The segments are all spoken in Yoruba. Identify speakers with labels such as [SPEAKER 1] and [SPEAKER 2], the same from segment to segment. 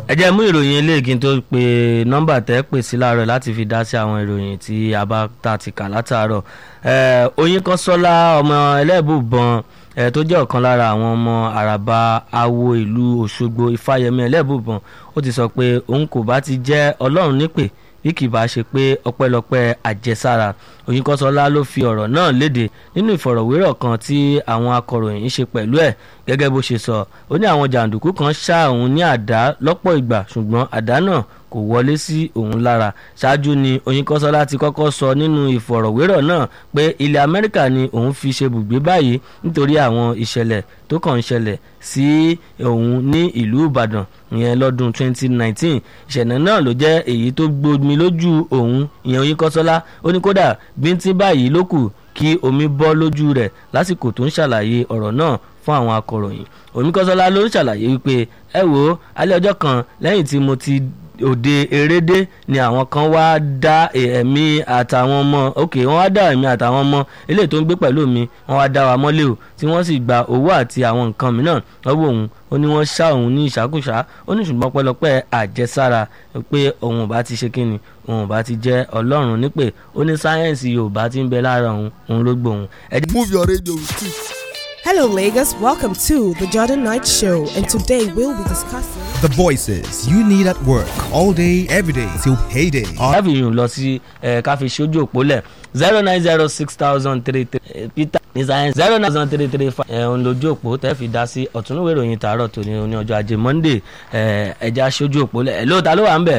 [SPEAKER 1] ẹ jẹ́ mú ìròyìn eléyìí kí n tó pe nọ́mbà tẹ́ pè sí láàárọ̀ láti fi dá sí àwọn ìròyìn tí a bá ta ti kà látàárọ̀ Oyinkanṣọ́lá ọmọ ẹlẹ́bùbọn tó jẹ́ ọ̀kan lára àwọn ọmọ àràbà awo ìlú Òṣogbo Ifáyẹmí ẹlẹ́bùbọn ó ti sọ pé òun kò bá ti jẹ́ Ọlọ́run nípè bí kì bá ṣe pé ọpẹ́lọpẹ́ àjẹsára Oyinkanṣọ́lá ló fi ọ̀rọ̀ náà léde nínú ìfọ̀rọ̀wérọ̀ kan tí àwọn akọ̀ròyìn ṣe pẹ̀lú ẹ̀ gẹ́gẹ́ bó ṣe sọ ó ní àwọn jàǹdùkú kan ṣá òun ní àdá lọ́pọ̀ ìgbà ṣùgbọ́n àdá náà kò wọlé sí òun lára ṣáájú ni Oyinkanṣọ́lá ti kọ́kọ́ sọ nínú ìfọ̀rọ̀wérọ̀ náà pé ilẹ̀ Amẹ́ríkà ni òun fi ṣe bùgbé báyìí nítorí àwọn ìṣẹ̀lẹ̀ tó kàn ń ṣẹlẹ̀ sí òun ní ìlú Ìbàdàn ìyẹn lọ́dún 2019 ìṣẹ̀lẹ̀ náà ló jẹ́ èyí tó gbomi lójú òun ìyẹn Oyinkanṣọ́lá ó ní kódà bíntín báyìí ló kù kí omi bọ́ lójú rẹ̀ lásìkò tó ń ṣàlàyé ọ̀rọ̀ náà fún àwọn akọ̀ròyìn Oyinkanṣọ́lá ló ń ṣàlàyé wípé ẹ wo alẹ́ ọjọ́ kan lẹ́yìn tí mo ti òde erédé ni àwọn kan wá dá ẹ̀mí àtàwọn ọmọ ok wọ́n wá dá ẹ̀mí àtàwọn ọmọ eléyìí tó ń gbé pẹ̀lú mi wọ́n wá dá wa mọ́lé o tí wọ́n sì gba owó àti àwọn nǹkan mìíràn lọ́wọ́ òun ó ní wọ́n ṣá òun ní ìṣàkúṣà ó ní ṣùgbọ́n pẹ́lọpẹ́ àjẹsára pé òun ò bá ti ṣe kíni òun ò bá ti jẹ́ ọlọ́run nípè ó ní sáyẹ́ǹsì yorùbá ti ń bẹ lára òun òun ló gbóhùn.
[SPEAKER 2] move your radio with it.
[SPEAKER 3] Hello, Lagos. Welcome to the Jordan Knight Show, and today we'll be discussing.
[SPEAKER 2] The voices you need at work all day, every day till payday.
[SPEAKER 1] láfi yùn lọ sí ká fi ṣojú òpó lẹ̀ zero nine zero six thousand three three peter ní science zero nine thousand three three five ẹ̀hún lójú òpó tẹ́ fi dá sí ọ̀túnúwé ìròyìn tààrọ̀ tòní ní ọjọ́ ajé monday ẹ̀já ṣojú òpó lẹ̀ ẹ̀ lóòótá ló wà ń bẹ̀.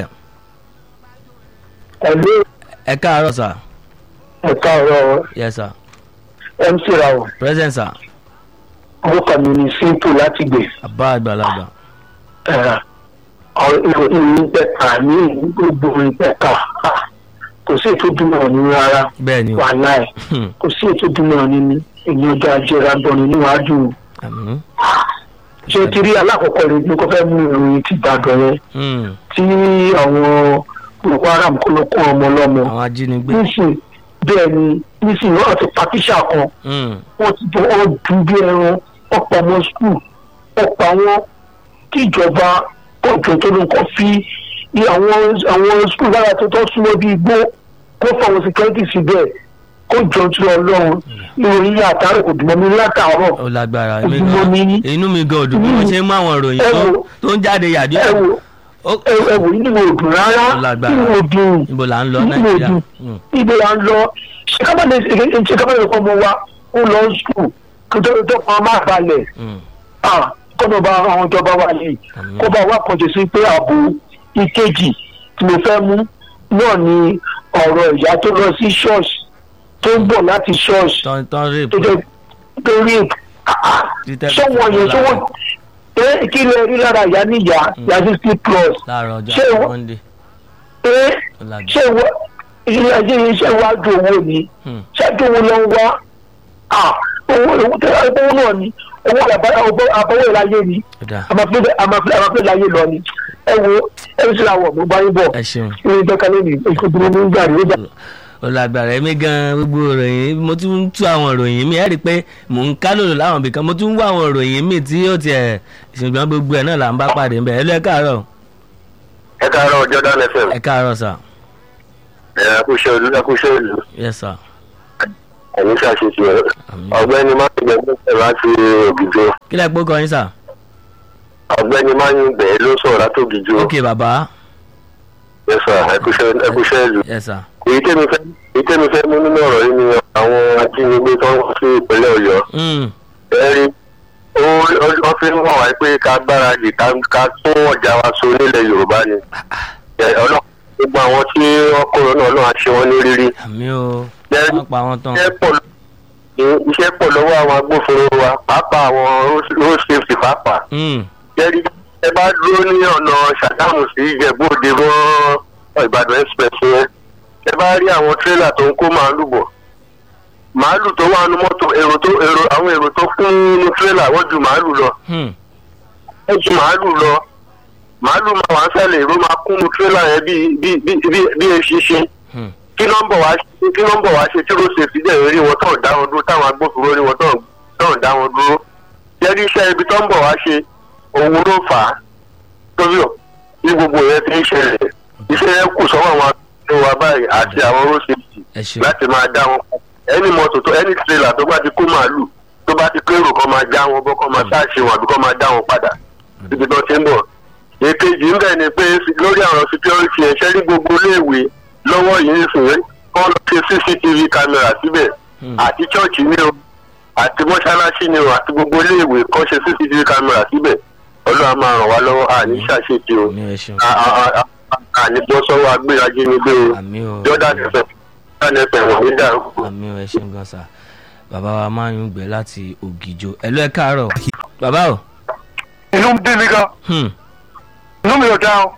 [SPEAKER 4] ẹ̀lú
[SPEAKER 1] ẹ káàárọ̀ sà.
[SPEAKER 4] ẹ̀ka ọ̀rọ̀
[SPEAKER 1] yes sir.
[SPEAKER 4] mc rawo
[SPEAKER 1] present sir.
[SPEAKER 4] orúkọ mi ni simple láti gbè
[SPEAKER 1] àbá àgbàlagbà.
[SPEAKER 4] ìròyìn pẹ̀ka ní gbogbo ìpẹ̀ka kò sí ètò dúnmọ̀ ní rárá
[SPEAKER 1] bẹ́ẹ̀ ni o.
[SPEAKER 4] wàhálà ẹ̀ kò sí ètò dúnmọ̀ ní èyí ọjọ́ ajéra gbọ́ni níwájú
[SPEAKER 1] àmín.
[SPEAKER 4] ṣé ti rí alákọ̀ọ́kọ́ rẹ̀ ní kò fẹ́ mú ìròyìn ti gbàgbọ́ yẹn
[SPEAKER 1] Hmm.
[SPEAKER 4] tí àwọn Boko Haram kó ló kó ọmọ lọ́mọ
[SPEAKER 1] àwọn ajínigbé.
[SPEAKER 4] nísìn bẹ́ẹ̀ ni nísìn wọ́n ti pa tíṣà kan
[SPEAKER 1] Hmm.
[SPEAKER 4] wọ́n ti bọ́ ọ́ dùn bí ẹran wọ́n pa ọmọ skul wọ́n pa wọ́n kí ìjọba ọjọ́ tó ló ń kọ́ fi ní àwọn àwọn skul lára tó tọ́ súnmọ́ bí igbó kó fáwọn security síbẹ̀ kó jọ tí ọlọ́run ìròyìn yìí àtàrà kò dùn mọ́ mi látàárọ̀
[SPEAKER 1] ó lágbára èmi
[SPEAKER 4] Ojúmọ́
[SPEAKER 1] gan-
[SPEAKER 4] ní-
[SPEAKER 1] inú mi gan òdùn bí mo ṣe ń mú àwọn ìròyìn
[SPEAKER 4] ẹ
[SPEAKER 1] tó-
[SPEAKER 4] wo-
[SPEAKER 1] tó ń jáde yàdí
[SPEAKER 4] ẹ wò
[SPEAKER 1] Ó-
[SPEAKER 4] ẹ ẹ wò nínú òdùn rárá
[SPEAKER 1] Ó lágbára.
[SPEAKER 4] nínú òdùn
[SPEAKER 1] níbo là ń lọ
[SPEAKER 4] nínú
[SPEAKER 1] nàìjíríà
[SPEAKER 4] òdùn
[SPEAKER 1] Hmm.
[SPEAKER 4] ibo la ń lọ ṣe ká má lè ṣe ká má lè kọ́ ọmọ wa ó lọ skul kó tó tó pa má balẹ̀
[SPEAKER 1] Hmm.
[SPEAKER 4] ah kọ́nà bá àwọn ìjọba wa yìí
[SPEAKER 1] Àmín.
[SPEAKER 4] kó bá wa kàn jẹ́ sí pé ààbò ìkejì tí mo fẹ́ mú náà ni ọ̀rọ̀ ìyá tó lọ sí ṣọ́ọ̀ṣì tó ń bọ̀ láti ṣọ́ọ̀ṣì
[SPEAKER 1] tán tán rèé
[SPEAKER 4] tó jẹ́ pé rí
[SPEAKER 1] Títẹ́
[SPEAKER 4] sọ́wọ́n yẹn
[SPEAKER 1] lára.
[SPEAKER 4] sọ́wọ́n pé kí lè rí lára ìyá níyà ìyá sixty plus
[SPEAKER 1] láàárọ̀ ọjọ́
[SPEAKER 4] Ṣé
[SPEAKER 1] àti
[SPEAKER 4] wọ́n-
[SPEAKER 1] monday
[SPEAKER 4] pé
[SPEAKER 1] ó lágbára.
[SPEAKER 4] ṣé wọ ilé ayé yìí ṣe wá ju owó ni
[SPEAKER 1] Hmm.
[SPEAKER 4] ṣé ju owó lọ ń wá ah owó owó tẹ owó náà ni owó àbáwọ̀ ìláyé ni
[SPEAKER 1] ó dáa
[SPEAKER 4] àmàfẹ́ láyé lọ ni ẹ wo ẹ ń ṣe àwọ̀ mo bá yín bọ̀
[SPEAKER 1] ẹ ṣeun
[SPEAKER 4] ní ìjọka lónìí ìṣòdúró ní gbà ní ìjà.
[SPEAKER 1] ó lágbára èmi gan gbogbo ìròyìn mo tún ń tú àwọn ìròyìn mi ẹ rí i pé mò ń ká lòlò láwọn ibìkan mo tún ń wá àwọn ìròyìn mi tí ó tiẹ̀ ṣùgbọ́n gbogbo ẹ̀ náà là ń bá pàdé ńbẹ̀ ẹ lọ ẹ káàárọ̀
[SPEAKER 5] ẹ káàárọ̀ Jordan FM
[SPEAKER 1] ẹ káàárọ̀ sà
[SPEAKER 5] ẹ kúṣẹ́ olú ẹ kúṣẹ́ ìlú
[SPEAKER 1] yes sir
[SPEAKER 5] ẹ̀mí ṣàṣìṣe ẹ̀
[SPEAKER 1] àmín.
[SPEAKER 5] ọ̀gbẹ́ni máyìnbẹ̀ gbẹ̀sẹ̀ láti ògìjọ
[SPEAKER 1] kí lẹ pé kọyín sà
[SPEAKER 5] ọ̀gbẹ́ni máyìnbẹ̀ ló sọ̀rọ̀ láti ògìjọ
[SPEAKER 1] ok bàbá
[SPEAKER 5] yẹsà ẹ kúṣẹ́ ìlú.
[SPEAKER 1] yes sir
[SPEAKER 5] èyí tẹ́mi fẹ́ èyí tẹ́mi fẹ́ mú nínú ọ̀rọ̀ yìí ni àwọn ajínigbé tó ń wá sí ìpínlẹ̀ Ọ̀yọ́
[SPEAKER 1] Hmm.
[SPEAKER 5] ẹ rí ó ó fi ń wọ̀n wá pé ká gbáradì ká ká tún ọjà wa so nílẹ̀ Yorùbá ni Ẹ, Ọlọ́run gbogbo àwọn tí wọ́n kúrò náà Ọlọ́run á ṣe wọ́n ní rírí.
[SPEAKER 1] àmì o
[SPEAKER 5] Ẹ-
[SPEAKER 1] wọ́n pa wọ́n tán
[SPEAKER 5] iṣẹ́ pọ̀ lọ- iṣẹ́ pọ̀ lọ́wọ́ àwọn agbófinró wa pàápàá àwọn road- road safety pàápàá.
[SPEAKER 1] Hmm.
[SPEAKER 5] jẹ́rí ẹ bá dúró ní ọ̀nà Ṣàgámù sí Ìjẹ̀bú-Òde mọ́ Ìbàdàn express yẹn ẹ bá rí àwọn tírélà tó ń kó màálù bọ̀ màálù tó wà nínú mọ́tò èrò tó èrò àwọn èrò tó kún nínú tírélà wọ́n ju màálù lọ
[SPEAKER 1] Hmm.
[SPEAKER 5] wọ́n ju màálù lọ màálù máa wà ń sẹ́lẹ̀ èrò máa kún nínú tírélà yẹn bí bí bí bí bí eṣinṣin
[SPEAKER 1] Hmm.
[SPEAKER 5] kí nọ́mbà wá ṣe kí nọ́mbà wá ṣe tí road safety dẹ̀ rí wọn tó ń dá wọn dúró táwọn agbófinró rí wọn tó ń tó ń dá wọn dúró jẹ́rí iṣẹ́ ibi tó ń bọ̀ wá ṣe òun ló fà á torí ọ̀ bí gbogbo yẹn ti ń ṣẹlẹ̀ iṣẹ́ yẹn kù sọ́wọ́ àwọn akẹ́kọ̀ọ́ wa báyìí àti àwọn road safety
[SPEAKER 1] ẹ ṣeun
[SPEAKER 5] láti máa dá wọn ẹni mọ́tò tó ẹni tírélà tó bá ti kó màálù tó bá ti kérò kọ́ máa já wọn bọ́ kọ́ máa ṣáàṣì wọn àbí kọ́ máa dá wọn padà síbi tó ti ń bọ̀. èkejì ń bẹ̀ ni pé lórí àwọn security ẹ̀ṣẹ́ ní gbogbo iléèwé lọ́wọ́ yìí sùn kọ́ lọ ṣe cctv camera síbẹ̀
[SPEAKER 1] Hmm.
[SPEAKER 5] àti chọ́ọ̀chì ni o àti mọ́ṣáláṣí ni o àti gbogbo iléèwé kọ́ ṣe cctv camera síbẹ̀ ọlọ́run á máa ràn wá lọ́wọ́ àní ṣàṣetì o
[SPEAKER 1] àmì ẹ ṣeun
[SPEAKER 5] À- à- à- à- àní bọ́ sọ́wọ́ agbérají ni gbé o
[SPEAKER 1] àmì o
[SPEAKER 5] jordan fm jordan fm wọ́n ní dàrú.
[SPEAKER 1] àmì o ẹ ṣeun gan sa bàbá wa máa ń gbẹ láti ògìjò ẹ lọ ẹ káàárọ̀ bàbá o
[SPEAKER 4] inú ń bí mi gan
[SPEAKER 1] hmm.
[SPEAKER 4] inú mi ò dá o.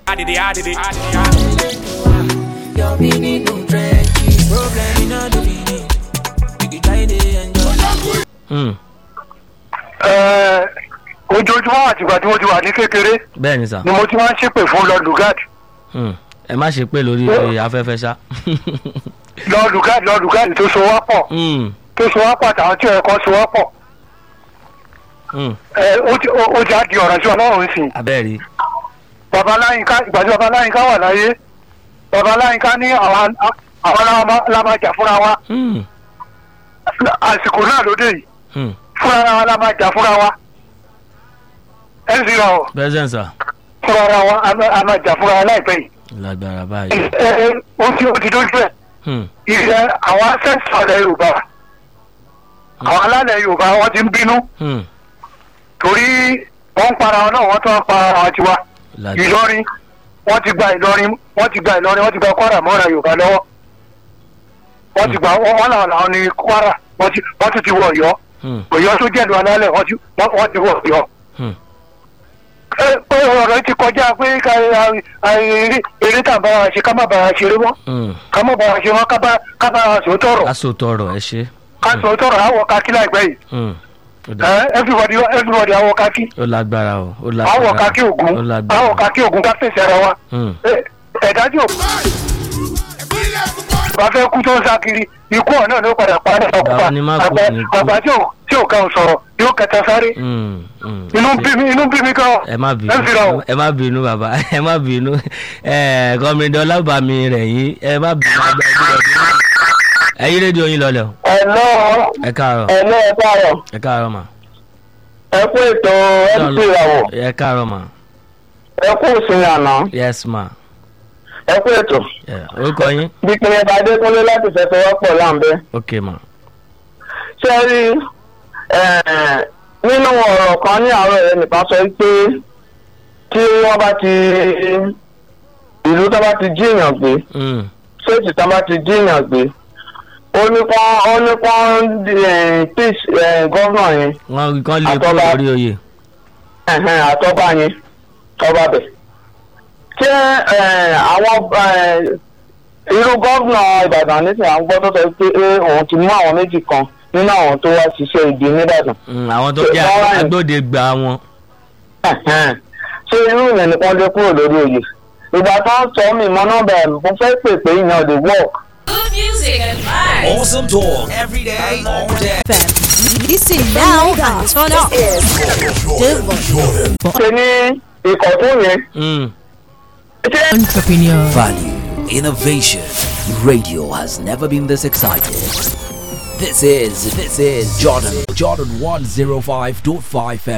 [SPEAKER 6] Your meaning no trenches. Problem in all the meaning. You can try to enjoy.
[SPEAKER 1] Hmm.
[SPEAKER 4] Ẹ, ojoojúmọ́ àtìgbà tí mo ti wà ní kékeré
[SPEAKER 1] bẹ́ẹ̀ ni sà
[SPEAKER 4] ni mo ti máa ń ṣépè fún lord lugard
[SPEAKER 1] Hmm. ẹ má ṣe pé lórí afẹ́fẹ́ ṣá
[SPEAKER 4] lord lugard lord lugard tó so wá pọ̀
[SPEAKER 1] Hmm.
[SPEAKER 4] tó so wá pọ̀ àtàwọn tí ẹ̀kọ́ so wá pọ̀
[SPEAKER 1] Hmm.
[SPEAKER 4] ẹ, ó ti- ó- ó ti á di ọ̀rọ̀ sí ọlọ́run sí i.
[SPEAKER 1] abẹ́rẹ́
[SPEAKER 4] baba láyínká ìgbà tí baba láyínká wà láyé baba láyínká ní àwọn àwọn la máa- la máa jà fúnra wa
[SPEAKER 1] Hmm.
[SPEAKER 4] àsìkò náà lóde yìí
[SPEAKER 1] Hmm.
[SPEAKER 4] fúnra wa la máa jà fúnra wa ncr
[SPEAKER 1] present sir
[SPEAKER 4] fúnra wa a máa- a máa jà fúnra wa láìpẹ́ yìí
[SPEAKER 1] lágbára báyìí
[SPEAKER 4] ẹ ẹ ó ti ó ti dójú ẹ̀
[SPEAKER 1] Hmm.
[SPEAKER 4] ìṣe àwọn ancestor ilẹ̀ yorùbá àwọn alálẹ̀ yorùbá wọ́n ti ń bínú
[SPEAKER 1] Hmm.
[SPEAKER 4] torí wọ́n ń para wọn náà wọ́n tún ń para àwọn tiwa
[SPEAKER 1] lágbára
[SPEAKER 4] ìlọrin wọ́n ti gba ìlọrin wọ́n ti gba ìlọrin wọ́n ti gba kwara mọ́ra yorùbá lọ́wọ́ wọ́n ti gba wọ́n wọ́n làwọn làwọn ní kwara wọ́n ti wọ́n tún ti wọ ọ̀yọ́
[SPEAKER 1] Hmm.
[SPEAKER 4] ọ̀yọ́ tó jẹ́ ìlú alálẹ̀ wọ́n ti wọ́n wọ́n ti wọ ọ̀yọ́.
[SPEAKER 1] Hmm.
[SPEAKER 4] ẹ pé ọ̀rọ̀ ti kọjá pé ká ẹ, ẹ, eré tá a bá wa ṣe ká má bá wa ṣeré mọ́
[SPEAKER 1] Hmm.
[SPEAKER 4] ká má bá wa ṣe mọ́ ká bá ká bá wa sòótọ́ rọ̀
[SPEAKER 1] aṣọ tọrọ ẹ ṣe
[SPEAKER 4] ká sòótọ́ rọ̀ àwọ̀ kakí láìpẹ́ yìí
[SPEAKER 1] Hmm. ó dà-
[SPEAKER 4] ẹ everybody everybody àwọ̀ kakí
[SPEAKER 1] ó lágbára o ó
[SPEAKER 4] àwọ̀
[SPEAKER 1] lágbára
[SPEAKER 4] kakí ògún
[SPEAKER 1] ó
[SPEAKER 4] àwọ̀
[SPEAKER 1] lágbára
[SPEAKER 4] kakí ògún ká fèsì ara wa
[SPEAKER 1] Hmm.
[SPEAKER 4] Ẹ- ẹ̀dájú òkú bá fẹ́ kú tó ń sá kiri ikú ọ̀ náà ló padà padà ọkùnfà
[SPEAKER 1] Bàbá ni má kú ní kú.
[SPEAKER 4] àgbà tí ò tí ò kàn sọ̀rọ̀ yóò kẹta sáré
[SPEAKER 1] Hmm. Hmm.
[SPEAKER 4] inú bí mi inú bí mi gan
[SPEAKER 1] ẹ má bínú
[SPEAKER 4] ẹ fi ra o.
[SPEAKER 1] ẹ má bínú bàbá ẹ má bínú ẹ kọmídọ́ lábàámi rẹ̀ yín ẹ má bínú àgbà ẹbí rẹ̀ bínú ẹ yí rédíò yín lọlẹ̀ o
[SPEAKER 4] ẹ̀lọ́
[SPEAKER 1] ẹ káàárọ̀
[SPEAKER 4] ẹ̀lọ́ ẹ káàrọ̀
[SPEAKER 1] ẹ káàárọ̀ mà
[SPEAKER 4] ẹ kú ètò mc ìràwọ̀
[SPEAKER 1] ẹ káàárọ̀ mà
[SPEAKER 4] ẹ kú ìsinmi àná
[SPEAKER 1] yes ma
[SPEAKER 4] ẹ kú ètò
[SPEAKER 1] Yeah. orúkọ yín
[SPEAKER 4] bí pinnu bá adékúnlé láti fẹsẹ̀ wọ́pọ̀ láǹbẹ́.
[SPEAKER 1] ok ma
[SPEAKER 4] ṣé ẹ rí eh, nínú ọ̀rọ̀ kan ní àárọ̀ rẹ̀ nìkan sọ pé tí wọ́n bá ti ìlú tó bá ti jí èèyàn gbé
[SPEAKER 1] Hmm.
[SPEAKER 4] ṣéètì tó bá ti jí èèyàn gbé ó ní kán ó ní kán peace gọ́vnà yẹn
[SPEAKER 1] wọ́n kàn lè kúrò
[SPEAKER 4] Àtọ́ba.
[SPEAKER 1] lórí oyè
[SPEAKER 4] ẹ̀hẹ́n, àtọ́ba yẹn tọ́ba bẹ̀. ṣé eh, àwọn eh, irú gọ́vnà ìbàdàn nísìnyí à ń gbọ́ tó sọ pé eh, òun ti mú àwọn méjì kan nínú àwọn tó wá ṣiṣẹ́ ibi nìbàdàn.
[SPEAKER 1] Hmm, àwọn tó jẹ́
[SPEAKER 4] Ṣé wọ́n-
[SPEAKER 1] agbóde gba wọn
[SPEAKER 4] Ẹ̀hẹ́n. ṣé irú ìyẹn nìkan lè kúrò lórí oyè ìgbà tó ń sọ mí mọ nọmba ẹ̀ mo fẹ́ pè pé ìyẹn ò lè work.
[SPEAKER 7] Good music and vibes.
[SPEAKER 6] Awesome talk every day, all day.
[SPEAKER 3] Listen now and turn up.
[SPEAKER 4] ṣe ní ìkọ̀tún yẹn
[SPEAKER 1] Hmm.
[SPEAKER 4] ṣé
[SPEAKER 3] Entrepreneur.
[SPEAKER 8] Value, innovation. Radio has never been this excited. This is, this is Jordan, Jordan 105.5